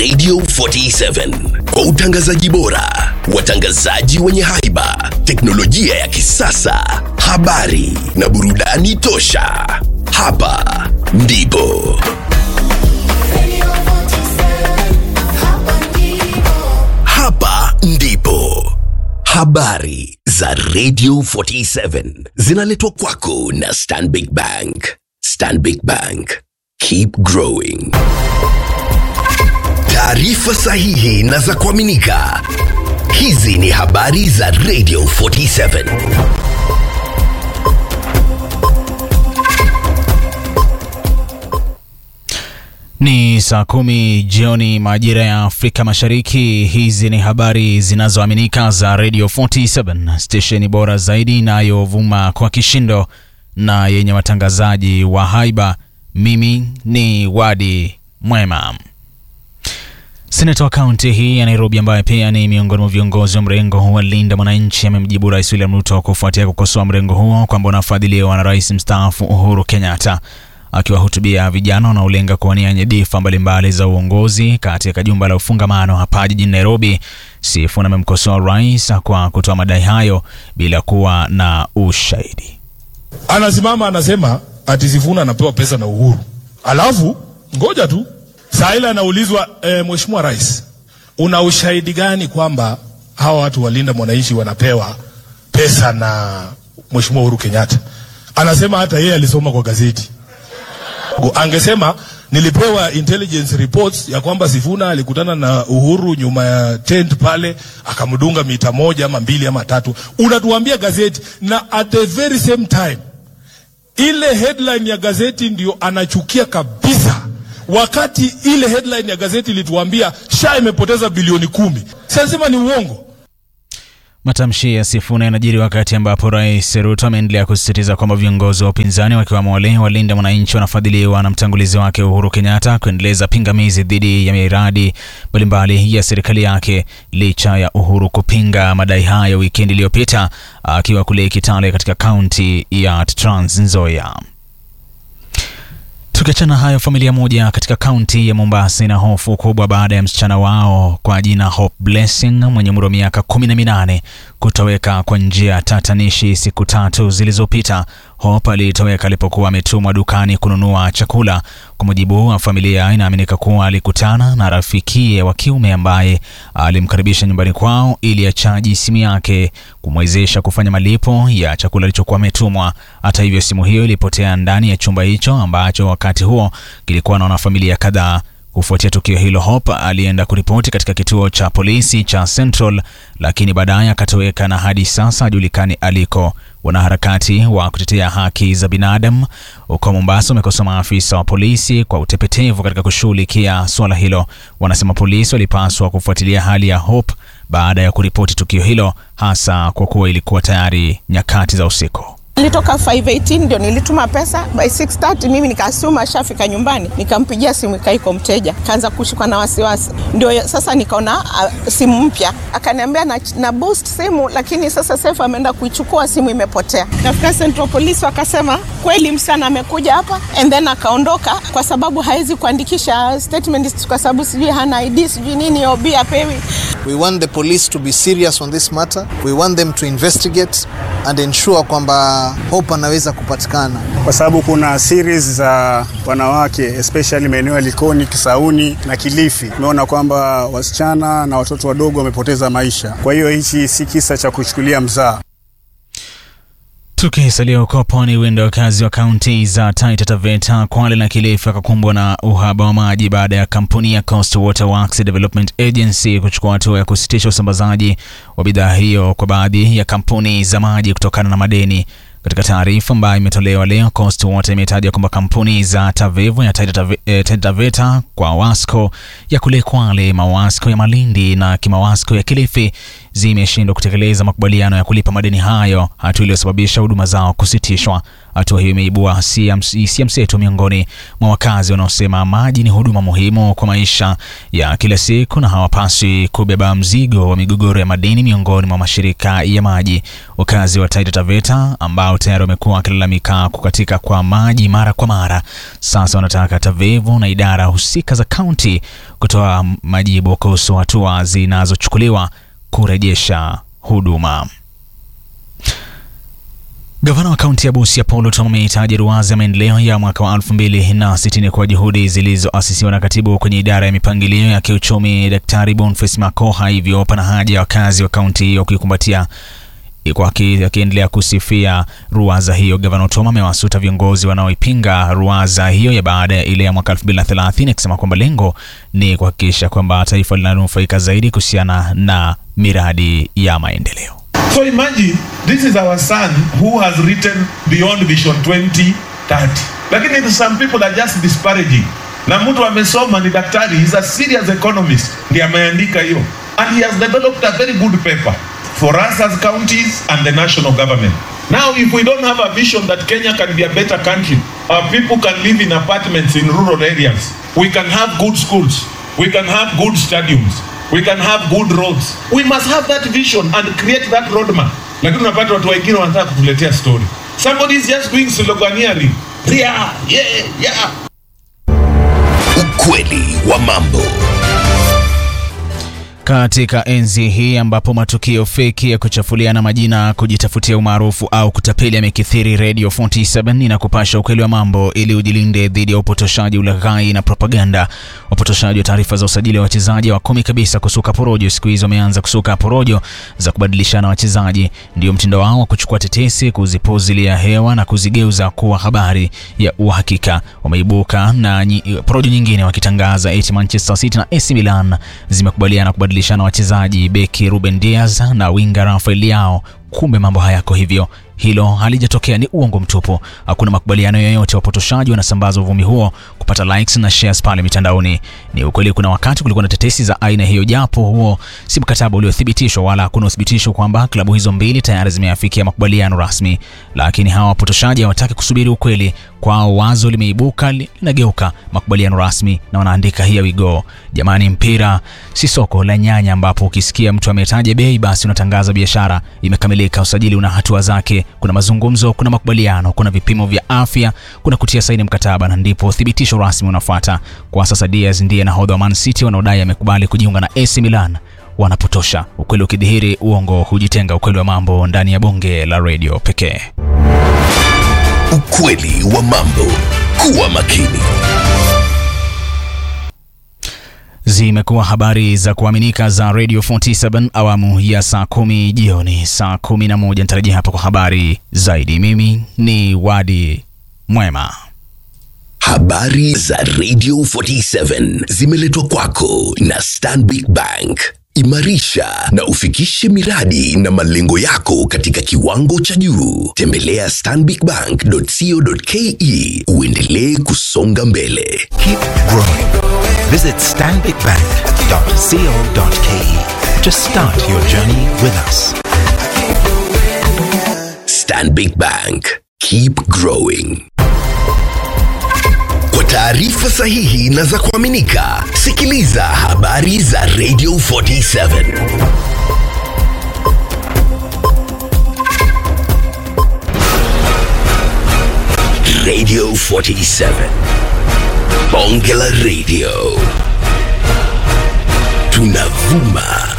Radio 47 kwa utangazaji bora, watangazaji wenye haiba, teknolojia ya kisasa, habari na burudani tosha. Hapa ndipo hapa ndipo habari za Radio 47 zinaletwa kwako na Stanbic Bank. Stanbic Bank, keep growing. Taarifa sahihi na za kuaminika. Hizi ni habari za Radio 47. Ni saa kumi jioni majira ya Afrika Mashariki. Hizi ni habari zinazoaminika za Radio 47, stesheni bora zaidi inayovuma kwa kishindo na yenye watangazaji wa haiba. Mimi ni Wadi Mwema. Seneta wa kaunti hii ya Nairobi ambaye pia ni miongoni mwa viongozi wa mrengo wa Linda Mwananchi amemjibu Rais William Ruto kufuatia kukosoa mrengo huo kwamba unafadhiliwa na rais mstaafu Uhuru Kenyatta. Akiwahutubia vijana wanaolenga kuwania nyadhifa mbalimbali za uongozi katika jumba la ufungamano hapa jijini Nairobi, Sifuna amemkosoa rais kwa kutoa madai hayo bila kuwa na ushahidi. Anasimama anasema ati Sifuna anapewa pesa na Uhuru, alafu ngoja tu saa ile anaulizwa e, Mheshimiwa Rais, una ushahidi gani kwamba hawa watu walinda mwananchi wanapewa pesa na Mheshimiwa Uhuru Kenyatta? Anasema hata yeye alisoma kwa gazeti. Angesema nilipewa intelligence reports ya kwamba Sifuna alikutana na Uhuru nyuma ya tent pale, akamdunga mita moja ama mbili ama tatu. Unatuambia gazeti, na at the very same time ile headline ya gazeti ndio anachukia kabisa, wakati ile headline ya gazeti ilituambia SHA imepoteza bilioni kumi. Sasa ni uongo. Matamshi ya Sifuna yanajiri wakati ambapo Rais Ruto ameendelea kusisitiza kwamba viongozi wa upinzani wakiwemo wale walinda mwananchi wanafadhiliwa na mtangulizi wake Uhuru Kenyatta kuendeleza pingamizi dhidi ya miradi mbalimbali ya serikali yake, licha ya Uhuru kupinga madai hayo wikendi iliyopita akiwa kule Kitale katika kaunti ya Trans Nzoia. Tukiachana hayo, familia moja katika kaunti ya Mombasa ina hofu kubwa baada ya msichana wao kwa jina Hope Blessing mwenye umri wa miaka kumi na minane kutoweka kwa njia tatanishi siku tatu zilizopita. Hope alitoweka alipokuwa ametumwa dukani kununua chakula. Kwa mujibu wa familia, inaaminika kuwa alikutana na rafikie wa kiume ambaye alimkaribisha nyumbani kwao ili achaji simu yake kumwezesha kufanya malipo ya chakula alichokuwa ametumwa. Hata hivyo, simu hiyo ilipotea ndani ya chumba hicho ambacho wakati huo kilikuwa na wanafamilia kadhaa. Kufuatia tukio hilo, Hope alienda kuripoti katika kituo cha polisi cha Central, lakini baadaye akatoweka na hadi sasa hajulikani aliko. Wanaharakati wa kutetea haki za binadamu huko Mombasa wamekosoa maafisa wa polisi kwa utepetevu katika kushughulikia suala hilo. Wanasema polisi walipaswa kufuatilia hali ya Hope baada ya kuripoti tukio hilo, hasa kwa kuwa ilikuwa tayari nyakati za usiku. Nilitoka 518 ndio nilituma pesa by 6:30 mimi nikasuma ashafika nyumbani, nikampigia simu ikaiko mteja, kaanza kushikwa na wasiwasi. Ndio sasa nikaona uh, simu mpya, akaniambia na, na boost simu, lakini sasa Sefu ameenda kuichukua simu imepotea. Nafika Central Police wakasema kweli msichana amekuja hapa and then akaondoka, kwa sababu hawezi kuandikisha statement kwa sababu sijui hana ID sijui nini OB apewi. We want the police to be serious on this matter. We want them to investigate and ensure kwamba Hope anaweza kupatikana, kwa sababu kuna series za wanawake especially maeneo ya Likoni, Kisauni na Kilifi. Tumeona kwamba wasichana na watoto wadogo wamepoteza maisha. Kwa hiyo hichi si kisa cha kuchukulia mzaa. Tukisalia huko pwani, huenda wakazi wa kaunti za Taita Taveta, Kwale na Kilifi wakakumbwa na uhaba wa maji baada ya kampuni ya Coast Water Works Development Agency kuchukua hatua ya kusitisha usambazaji wa bidhaa hiyo kwa baadhi ya kampuni za maji kutokana na madeni. Katika taarifa ambayo imetolewa leo, Coast Water imetaja kwamba kampuni za Tavevo ya Taita eh, Taveta kwa Wasco ya kule Kwale, Mawasco ya Malindi na Kimawasco ya Kilifi zimeshindwa kutekeleza makubaliano ya kulipa madeni hayo, hatua iliyosababisha huduma zao kusitishwa. Hatua hiyo imeibua hisia mseto miongoni mwa wakazi wanaosema maji ni huduma muhimu kwa maisha ya kila siku na hawapaswi kubeba mzigo wa migogoro ya madeni miongoni mwa mashirika ya maji. Wakazi wa Taita Taveta ambao tayari wamekuwa wakilalamika kukatika kwa maji mara kwa mara, sasa wanataka TAVEVU na idara husika za kaunti kutoa majibu kuhusu hatua zinazochukuliwa kurejesha huduma. Gavana wa kaunti ya Busia Paul Otuoma amehitaji ruwaza ya maendeleo ya mwaka wa 2060 kwa juhudi zilizoasisiwa na katibu kwenye idara ya mipangilio ya kiuchumi Daktari Boniface Makoha, hivyo pana haja ya wakazi wa kaunti hiyo kuikumbatia akiendelea kusifia ruwaza hiyo. Gavana Otuoma amewasuta viongozi wanaoipinga ruwaza hiyo ya baada ya ile ya mwaka 2030 akisema kwamba lengo ni kuhakikisha kwamba taifa linanufaika zaidi kuhusiana na miradi ya maendeleo. So imagine this is our son who has written beyond vision 2030. Lakini some people are just disparaging. Na mtu amesoma ni daktari, he's a serious economist, ndiye ameandika hiyo. And he has developed a very good paper for us as counties and the national government. Now if we don't have a vision that Kenya can be a better country, our people can live in apartments in rural areas, we can have good schools, we can have good stadiums, we can have good roads. We must have that vision and create that roadmap. Lakini unapata watu wengine wanataka kutuletea story. Somebody is just doing sloganeering. Yeah, yeah, yeah. Ukweli wa mambo. Katika enzi hii ambapo matukio feki ya kuchafuliana majina, kujitafutia umaarufu au kutapeli yamekithiri, Radio 47 inakupasha ukweli wa mambo ili ujilinde dhidi ya upotoshaji, ulaghai na propaganda. Wapotoshaji wa taarifa za usajili wa wachezaji hawakumi kabisa kusuka porojo. Siku hizi wameanza kusuka porojo za kubadilishana wachezaji. Ndio mtindo wao wa kuchukua tetesi, kuzipuzilia hewa na kuzigeuza kuwa habari ya uhakika. Wameibuka na nyi, porojo nyingine wakitangaza eti Manchester City na AC Milan zimekubaliana kubadilishana wachezaji, beki Ruben Diaz na winga Rafael Leao. Kumbe mambo hayako hivyo. Hilo halijatokea, ni uongo mtupu. Hakuna makubaliano yoyote. Wapotoshaji wanasambaza uvumi huo kupata likes na shares pale mitandaoni. Ni ukweli, kuna wakati kulikuwa na tetesi za aina hiyo, japo huo si mkataba uliothibitishwa wala hakuna uthibitisho kwamba klabu hizo mbili tayari zimeafikia makubaliano rasmi. Lakini hawa wapotoshaji hawataki kusubiri ukweli. Kwao wazo limeibuka, linageuka makubaliano rasmi na wanaandika here we go. Jamani, mpira si soko la nyanya ambapo ukisikia mtu ametaja bei basi unatangaza biashara imekamilika. Usajili una hatua zake, kuna mazungumzo, kuna makubaliano, kuna vipimo vya afya, kuna kutia saini mkataba na ndipo thibitisho rasmi unafuata. Kwa sasa Diaz ndiye nahodha wa Man City wanaodai amekubali kujiunga na AC Milan. Wanapotosha. Ukweli ukidhihiri, uongo hujitenga. Ukweli wa mambo ndani ya bonge la redio pekee. Ukweli wa mambo. Kuwa makini. Zimekuwa habari za kuaminika za Radio 47 awamu ya saa kumi jioni, saa kumi na moja nitarajia hapa kwa habari zaidi. Mimi ni Wadi Mwema. Habari za Radio 47 zimeletwa kwako na Stanbic Bank. Imarisha na ufikishe miradi na malengo yako katika kiwango cha juu. Tembelea stanbicbank.co.ke uendelee kusonga mbele. Keep growing. Visit stanbicbank.co.ke to start your journey with us. Stanbic Bank. Keep growing. Kwa taarifa sahihi na za kuaminika, sikiliza habari za Radio 47. Radio 47. Bonge la Radio. Tunavuma